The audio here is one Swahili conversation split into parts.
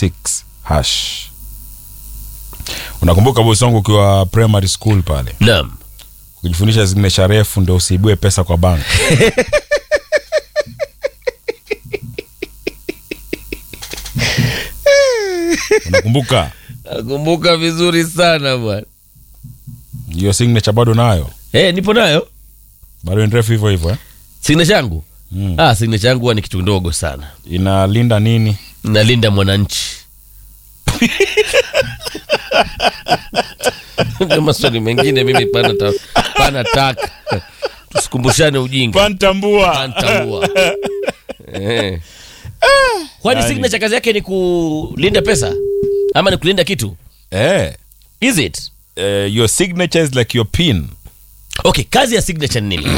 216 hash unakumbuka bosi wangu ukiwa primary school pale naam ukijifundisha signature refu ndo usiibue pesa kwa bank unakumbuka nakumbuka vizuri sana bwana hiyo signature bado nayo eh nipo nayo bado ni refu hivyo hivyo eh? signature yangu Mm. ah signature yangu huwa ni kitu ndogo sana inalinda nini nalinda mwananchi Na maswali mengine mimi pana, ta, pana taka tusikumbushane ujinga pantambua Pantambua. Eh. kwani Yani. signature kazi yake ni kulinda pesa ama ni kulinda kitu eh, is it eh, your signature is like your pin okay kazi ya signature ni nini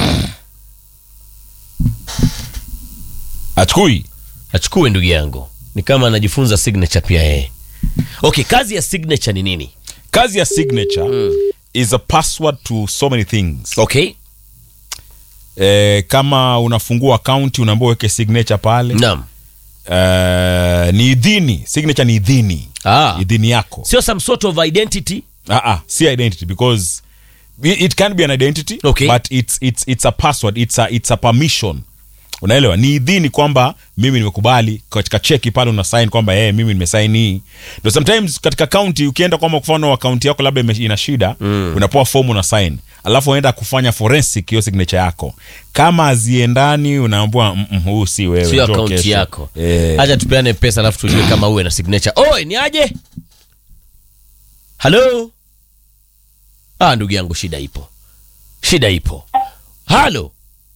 achukui achukue ndugu yangu ni kama anajifunza signature pia yeye okay kazi ya signature ni nini kazi ya signature is a password to so many things okay eh, kama unafungua akaunti unaambia uweke signature pale naam eh, ni idhini signature ni idhini ah. idhini yako sio some sort of identity ah, ah, si identity because it it can be an identity Okay. but it's, it's, it's a password it's a, it's a permission unaelewa ni idhini kwamba mimi nimekubali katika cheki pale una sign kwamba hey, mimi nimesaini hii ndo sometimes katika kaunti ukienda kwamba kufanya akaunti yako labda ime- ina shida mm. unapewa fomu una sign alafu unaenda kufanya forensic hiyo signature yako kama aziendani unaambua "Mm, mm, huu si wewe sio njoo akaunti kesho." yako eh, hacha tupeane pesa alafu tujue kama uwe na signature oi ni aje halo ah ndugu yangu shida ipo shida ipo halo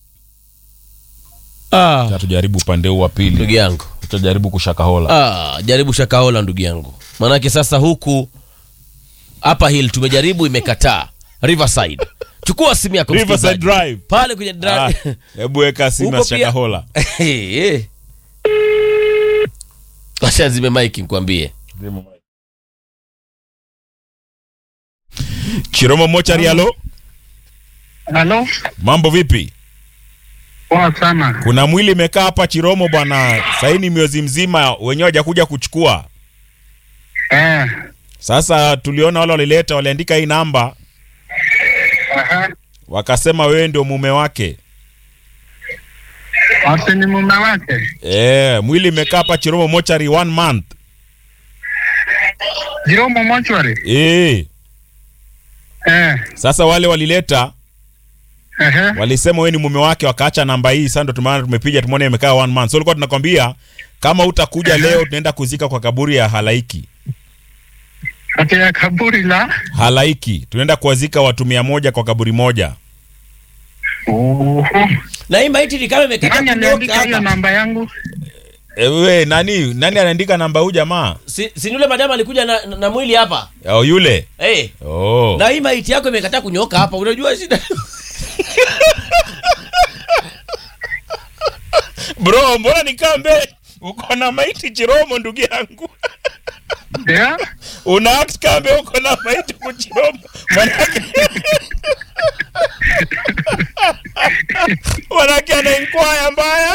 ah tujaribu upande huu wa ndugu pili yangu tutajaribu kushakahola ah jaribu shakaola ndugu yangu manake sasa huku hapa hill tumejaribu imekataa riverside chukua simu yako Riverside msikilizaji. Drive. pale kwenye Ah, drive hebu weka simu ya Huko pia- shakahola acha zime mike nikwambie chiromo mochari halo Halo, mambo vipi poa sana. kuna mwili imekaa hapa chiromo bwana saini miezi mzima wenyewe hajakuja kuchukua Eh, sasa tuliona wale walileta waliandika hii namba aha. wakasema wewe ndio mume wake Wasi ni mume wake. e, mwili imekaa hapa chiromo mochari one month Jiromo mochwari. e, Eh, sasa wale walileta ehe. walisema wewe ni mume wake wakaacha namba hii sasa ndo tumaana tumepiga tumeona imekaa one month so ulikuwa tunakwambia kama utakuja leo tunaenda kuzika kwa kaburi ya halaiki Kati ya kaburi la. halaiki tunaenda kuwazika watu mia moja kwa kaburi moja Oho. na hii maiti ni kama imekata Nani kunyoka aliandika hiyo hapa namba yangu? e, we nani nani anaandika namba huu jamaa si, si yule madamu alikuja na, na, na mwili hapa oh, yule hey. oh. na hii maiti yako imekataa kunyoka hapa unajua shida bro mbona nikambe uko na maiti chiromo ndugu yangu Yeah? una act kambe uko na maiti kuchiromo manake manake ana inkwaya mbaya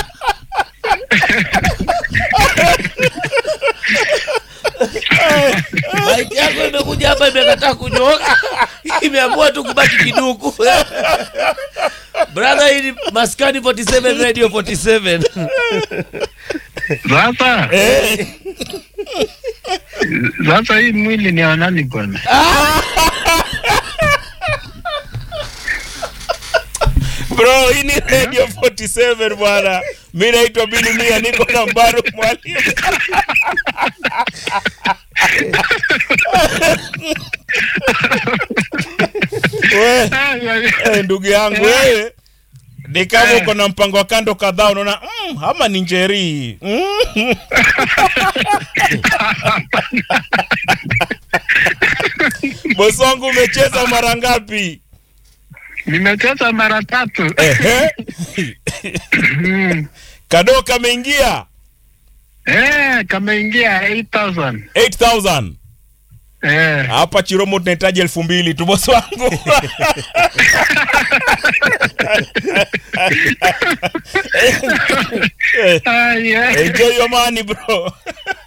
maiti yako imekuja hapa imekataa kunyoka imeamua tu kubaki kiduku brother hii ni maskani 47 radio 47 Sasa. Sasa hii mwili ni wa nani bwana? bro hii ni radio 47 bwana mi naitwa bilimia niko na mbaru mwalimu we eh, ndugu yangu wewe ni kama uko na mpango wa kando kadhaa unaona mm, ama ni njeri mm. bosi wangu umecheza mara ngapi Nimecheza mara tatu. Ehe. Mm. kadoo kameingia Eh, kameingia 8000. 8000 Eh. hapa chiromo tunahitaji elfu mbili tu bosi wangu Ah, yeah. enjoy your money bro